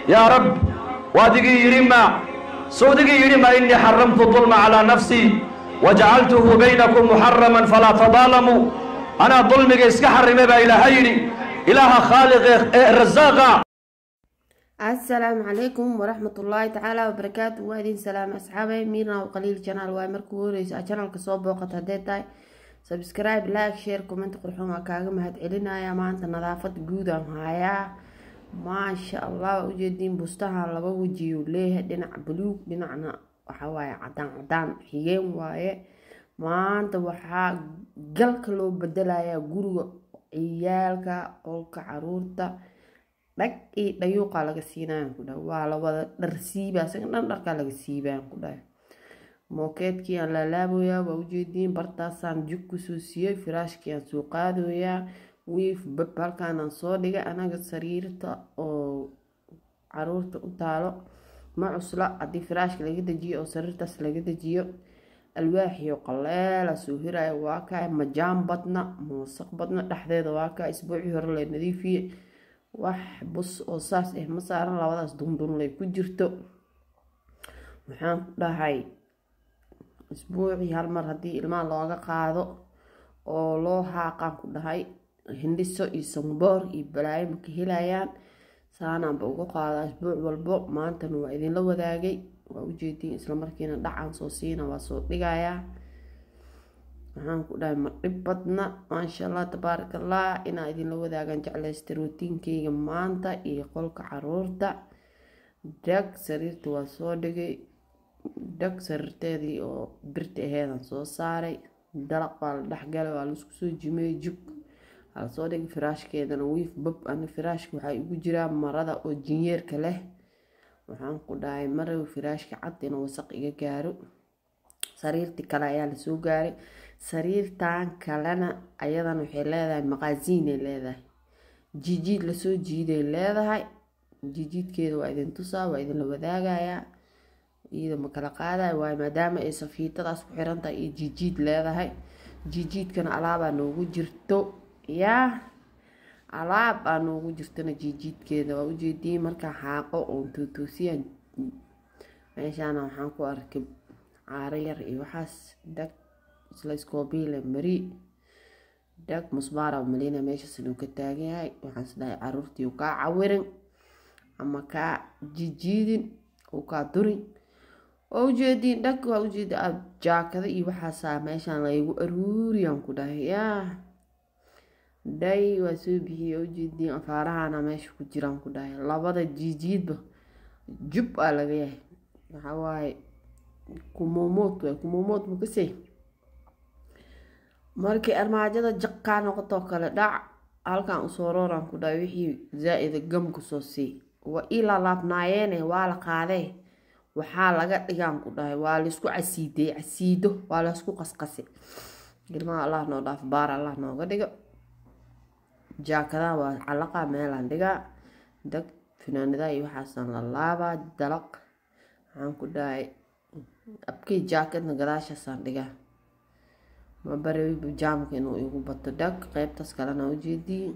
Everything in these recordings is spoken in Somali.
yaa rab waadigii yidhi ma sawdigii yidhi ma innii xaramtu dulma calaa nafsii wajacaltuhu baynakum muxaraman falaa tadaalamuu anaa dulmiga iska xarimay baa ilaaha yidhi ilaaha khaaliqe ee rasaaqa asalaamu calaykum waraxmatullaahi tacaala wabarakaatu waa idin salaame asxaabay miirna qaliil janaal waaye markuu horeysa janaalka soo booqata haddee tahay subscribe like share comment qurxoon waa kaaga mahad celinaya maanta nadaafad guud aan hayaa maasha allah waa ujeediin bustahan laba wejiyuu leeyahay dhinac buluug dhinacna waxawaaye cadaan cadaan xigeen waaye maanta waxaa galka loo bedelayaa guriga ciyaalka qolka caruurta dhag iyo dhayuuqaa laga siinayaan ku dhahay waa lawada dhar siiba isaga dhan dharkaa laga siibaan ku dhahay mookeedkii aan laalaaboyaa waa ujeediin bartaasaan jug kusoo siiyey firaashkii aan soo qaadooyaa wiif bab halkaanaan soo dhigay anaga sariirta oo caruurta u taalo ma cusla haddii firaashka laga dejiyo oo sariirtaas laga dejiyo alwaaxiyo qaleela soo hiraya waa kaa majaan badna moosaq badna dhexdeeda waa kaa isbuucii hore la nadiifiye wax bus oo saas ah ma saaran labadaas dundunlay ku jirto waxaan ku dhahay isbuucii hal mar haddii ilmaha looga qaado oo loo haaqaan ku dhahay hindhiso iyo samboor iyo balaayo maka helayaan saanaanba uga qaadaa isbuuc walbo maantana waa idinla wadaagay waa ujeediin islamarkiina dhacaan soo siina waa soo dhigayaa waxaan ku dhahay ma dhib badna maasha allah tabaaraka allah inaa idinla wadaagaan jeclaysta rootiinkeyga maanta iyo qolka caruurta dhag sariirta waa soo dhigay dhag sariirteedii oo birta aheedan soo saaray dalaq baa la dhexgalay waa laisku soo jimeyey jug waa lasoo dhigay firaashkeedana wiif bab ana firaashka waxaa igu jiraa marada oo jinyeerka leh waxaan ku dhahay marow firaashka cad inuu wasaq iga gaaro sariirtii kale ayaa lasoo gaaray sariirtan kalena ayadana waxay leedahay maqaasiinay leedahay jijiid lasoo jiiday leedahay jijiidkeeda waa idin tusaa waa idinla wadaagayaa iyada ma kala qaadayo waayo maadaama ay safiitadaas ku xirantahay iyo jijiid leedahay jijiidkana alaabaa noogu jirto yaa alaab aa noogu jirtana jijiidkeeda waa ujeediin markaa xaaqo oon tootoosiyaan meeshaana waxaan ku arkay caaro yar iyo waxaas dhag isla iskoobiile mari dhag musbaara malina meeshaas inuu ka taagan yahay waxaan isdhahay caruurtii u kaa cawirin ama kaa jijiidin uu kaa durin waa ujeediin dhag waa ujeedi jaakada iyo waxaasaa meeshaan laygu aruuriyaan ku dhahay yaa dhay waa soo bixiyey ujeediin afaarahana meesha ku jiraan ku dhahay labada jijiidba jub aa laga yahay waxawaaye kumomood waay kumomood makasey markii armaajada jaqkaa noqotoo kale dhac halkan usoo rooraan ku dhahay wixii zaa-ida gam kusoo sii waa ii laalaabnaayeene waa la qaadee waxaa laga dhigaan ku dhahay waa laysku casiidey casiido waa laysku qasqase ilmaha allah noo dhaaf baar allah nooga dhigo jaakadaha waa calaqa meelaan dhigaa dag finaanadaha iyo waxaasaan la laabaa dalaq waxaan ku dhahay abkii jaakadna gadaashaasaan dhigaa ma barewi jaamka inuu igu bato dhag qeybtaas kalena ujeedii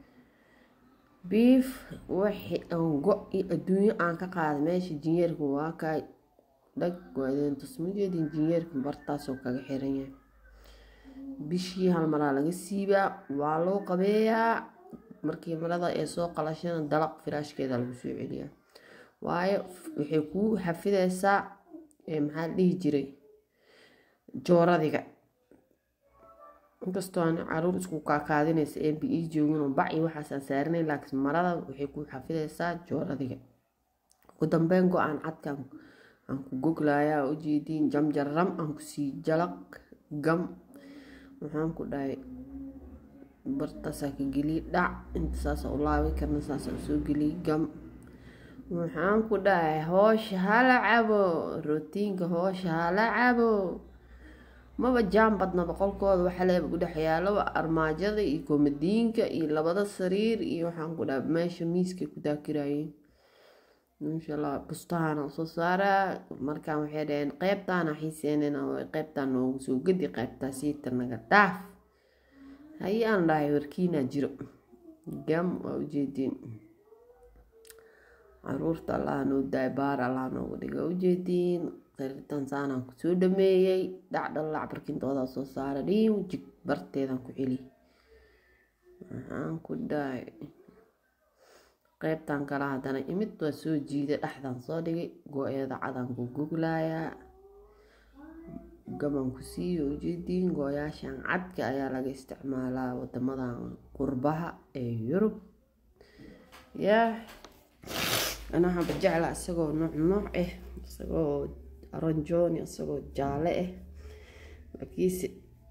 biif wixii aan go iyo adduunyo aan ka qaaday meesha jinyeerka waa kaay dhag waa idin tusma jeedin jinyeerka bartaasoo kaga xiran yahay bishii hal maraa laga siibaa waa loo qabeeyaa markii marada ee soo qalashana dalaq firaashkeeda lagu soo celiyaa waayo waxay kuu xafideysaa maxaa la dhihi jiray jooradiga inkastoo aan caruur isku kaakaadinaysa ee bi ii joogin oo bac iyo waxaasaan saarinay laakiin marada waxay kuu xafideysaa jooradiga ugu dambeyn go-aan cadkaan aan ku goglayaa oo ujeediin jamjaram aan kusii jalaq gam waxaan ku dhahay bartaasaa ka geliyay dhac inta saasa u laabi karna saasa usoo geliyay gam waxaan ku dhahay hoosha hala cabo rootiinka hoosha hala cabo maba jaan badna boqolkooda waxa leeba ku dhex yaalo armaajada iyo komadiinka iyo labada sariir iyo waxaan ku dhahay meesha miiskay ku daakirayeen insha allah bustahaana usoo saaraa markaan waxay dhaheen qeybtaana xiiseenena qeybtaan noogu soo gedi qeybtaa siita naga dhaaf haye aan dhahay warkiinaa jiro gam waa ujeediin caruurta allaha noo daay baar allaha nooga dhiga ujeediin qaritan saanaan kusoo dhameeyey dhacdhalac barkintoodaa soo saara dhiin jig barteedaan ku celi maxaan ku dhahay qeybtan kale haddana imid waa soo jiiday dhexdan soo dhigay go-eeda cadaan ku guglayaa gaban ku siiyo ujeediin gooyaashan cadka ayaa laga isticmaalaa wadamadan qurbaha ee yurub yaa ana waxaanba jeclaa isagoo nooc nooc ah isagoo aranjoni isagoo jaale ah laakiinse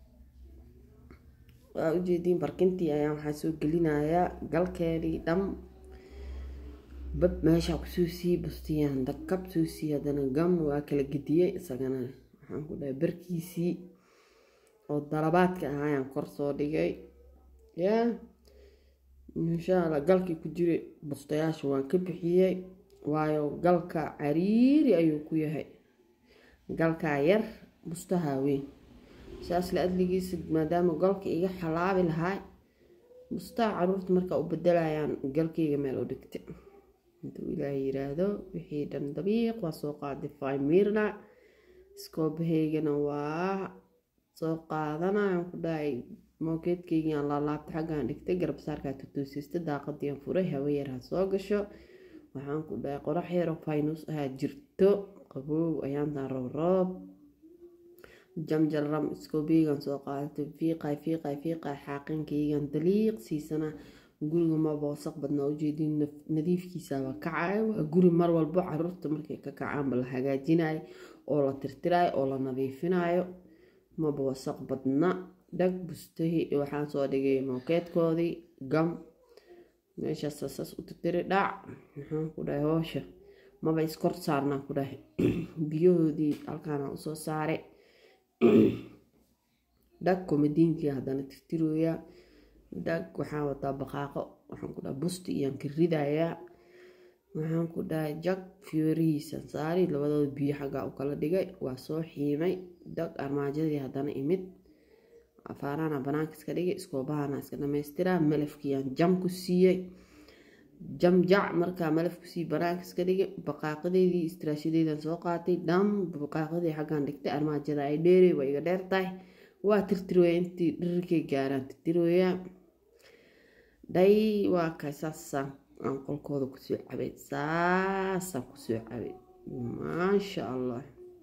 waa ujeediin barkintii ayaa waxaa soo gelinayaa galkeedii dham bab meeshaa kusoo sii bustiyaan dakab soo sii haddana gam waa kala gediyey isagana waxaan ku dhahay barkiisii oo dalabaadka ah ayaan kor soo dhigay yaa insha allah galkii ku jiray bustayaasha waan ka bixiyey waayo galka cariiri ayuu ku yahay galkaa yar bustahaa weyn saas la adligiisa maadaama galka iga xalaabi lahaa bustaha caruurta markaa u bedelayaan galkayga meel u dhigta intuu ilaaha yiraahdo wixii dhan dabiiq waa soo qaaday fimirna iskoobahaygana waa soo qaadanayaan ku dhahay mookeedkaygiaan laalaabta xaggaan dhigtay garabsaarkaa tutuusista daaqadiian furay hawe yar ha soo gasho waxaan ku dhahay qorax yaroo faynus ahaa jirto qaboow ayaantaan roob roob jamjalram iskoobeygan soo qaadatay fiiqay fiiqay fiiqay xaaqankaygan daliiq siisana guriga maba wasaq badnaa ujeedin nadiifkiisaba kacay waa guri mar walbo caruurta markay ka kacaanba la hagaajinayo oo la tirtirayo oo la nadiifinayo maba wasaq badna dhag bustahi waxaan soo dhigay mookeedkoodii gam meeshaas saas u tirtiri dhac maxaan ku dhahay hoosha maba iskor saarnaan ku dhahay biyahoodii halkaana usoo saaray dhag komadiinkii haddana tirtirooyaa dhag waxaan wataa baqaaqo waxaan ku dhahay busti iyaan ka ridayaa waxaan ku dhahay jag fiyoorihiisan saari labadooda biyo xaggaa u kala dhigay waa soo xiimay dhag armaajadii haddana imid afaarana banaanka iska dhigay iskoobahana iska dhamaystiraa malafkiiyaan jam ku siiyey jam jac markaa malaf kusii banaanka iska dhigay baqaaqadeedii istiraashadeedan soo qaatay dham baqaaqadii xaggaan dhigtay armaajada ay dheerey waa iga dheer tahay waa tirtirooya intii dhirirkay gaaraan tirtirooya dhay waa kay saasaan aan qolkooda kusoo cabay saasaan kusoo cabay maasha allah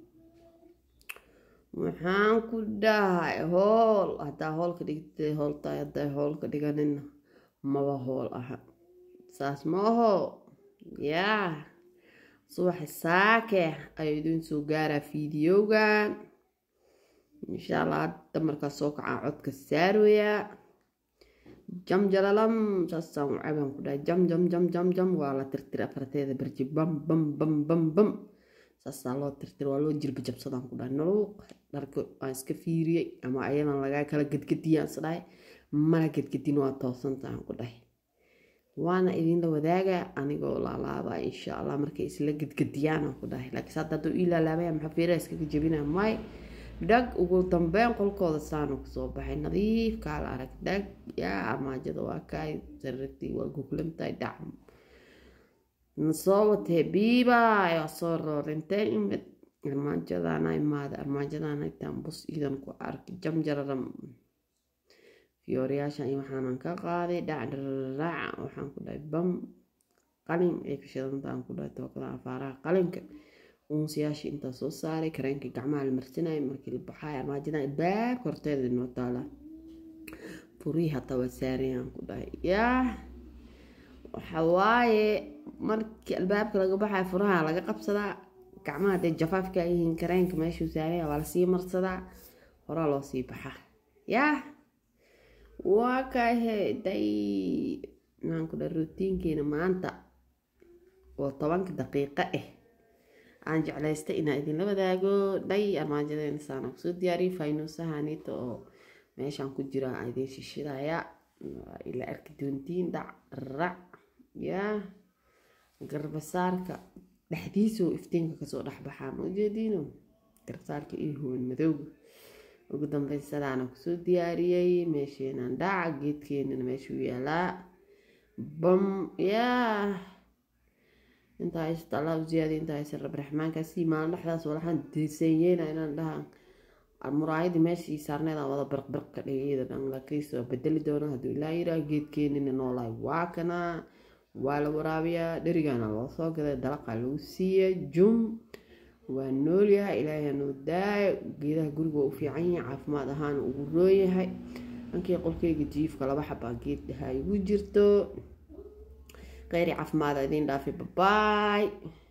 waxaan ku dhahay hool haddaa hoolka dhigtay hooltahay hadday hoolka dhiganina maba hool aha saas ma aho yaa subaxi saake ayuu idiin soo gaaraa fiidiyowgan insha allah hadda markaa soo kacaa codka saarooyaa jam jalalam saasaan u cabaan ku dhahay jam jam jam jam jam waa la tirtira afarteeda barji bam bam bam bam bam saasaa loo tirtira waa loo jirba jabsadaan ku dhahay naluuq dharka aan iska fiiriyey ama ayadan lagaa kala gedgediyaan isdhahay mana gedgedin waa toosantahan ku dhahay waana idinla wadaaga anigoo laalaaba insha allah markay isla gedgediyaan ku dhahay laakiin hadda hadduu ii laalaabaya maxaa fiiraha iskaga jebinaa may dhag ugu dambeyn qolkooda saanu kasoo baxay nadiif kaala arag dhag yaa armaajada waa kaay sarartii waa guglantahay dhac nasoo watee biibaay waa soo roorintay imid armaajadana imaada armaajadana itaan bus iidan ku arki jamjararam fiyooriyaashan iyo waxaanan ka qaaday dhacdharaaca waxaan ku dhahay bam qalin ay ka shidantaan ku dhahay tookada afaaraha qalinka uunsiyaashii intaa soo saaray kareenka gacmaha la marsanayay markii la baxaay armaajada albaabka horteeda inoo taalaa furihii hataa waa saarayaan ku dhahay yaa waxa waaye markii albaabka laga baxayo furaha laga qabsadaa gacmaha dee jafaafka ay yihiin kareenka meeshuu saaraya waa lasii marsadaa horaa loo sii baxaa yaa waa kahe day maxaan ku dhahay rootiinkeena maanta oo tobanka daqiiqo ah aan jeclaystay inaa idinla wadaago dhay armaajadeena saana kusoo diyaariyay faynuusahanita oo meeshaan ku jira aan idiin shishidaya ila arki doontiin dhac rac yaa garbasaarka dhexdiisoo iftiinka kasoo dhexbaxaa ma ujeediino garbasaarka iyo huwan madowga ugu dambeyn sadaana kusoo diyaariyey meesheenaan dhaca geedkeenana meeshuu yaalaa bam yaa intaa haysta allah u ziyaadiya intaa haysan rabbi raxmaankaasi maalin dhexdaas walaxaan diisanyeena inaan dhahaan muraayadii meeshii saarneedaan wada birqbirq ka dhigay iyada dhan laakiinse waa bedeli doona hadduu ilaa yiraa geedkeenina noolahay waa kanaa waa la waraabiyaa dherigaana loo soo gaday dalaqaa lagu siiya jum waa noolyahay ilaahay hanoo daayo geedaha guriga waa u fiican yahay caafimaad ahaan ugu roonyahay dhankii qolkeyga jiifka laba xabaa geed dhahaa igu jirto kheyri caafimaada idiin dhaafay babaay